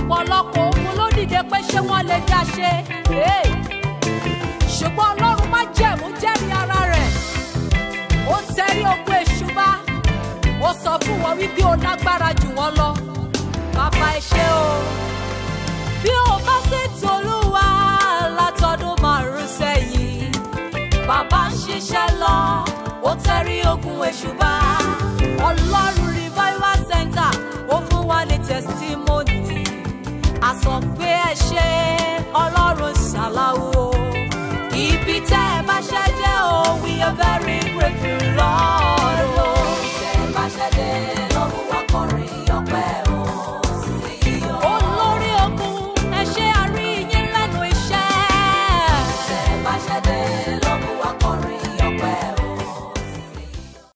ọ̀pọ̀lọpọ̀ ogun ló dìde pé ṣé wọ́n lè dá ṣe. Hey! ṣùgbọ́n ọlọ́run má jẹ̀mú jẹ́rìí ara rẹ̀ ó tẹrí ogun èṣù bá ó sọ fún wọn wípé ó lágbára jù wọ́n lọ bàbá ẹ ṣé o bí o bá sì tolúwa látọdún márùn sẹ́yìn bàbá ń ṣiṣẹ́ lọ ó tẹrí ogun èṣù bá ọlọ́run revival center ó fún wa ní testimony a sọ pé ẹ ṣé ọlọ́run.